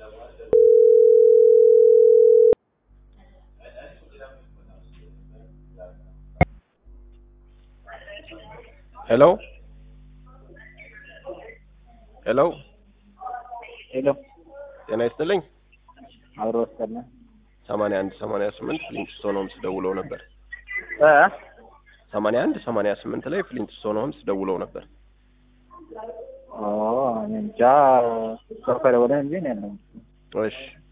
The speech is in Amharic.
ሄሎ ሄሎ ሄሎ ጤና ይስጥልኝ። አብሮ ወሰነ ሰማንያ አንድ ሰማንያ ስምንት ፍሊንትስቶን ሆምስ ደውለው ነበር። እ ሰማንያ አንድ ሰማንያ ስምንት ላይ ፍሊንትስቶን ሆምስ ደውለው ነበር። ኦ እኔ እንጃ ሰው ከደወለ እንጂ እኔ አልነውም። እሺ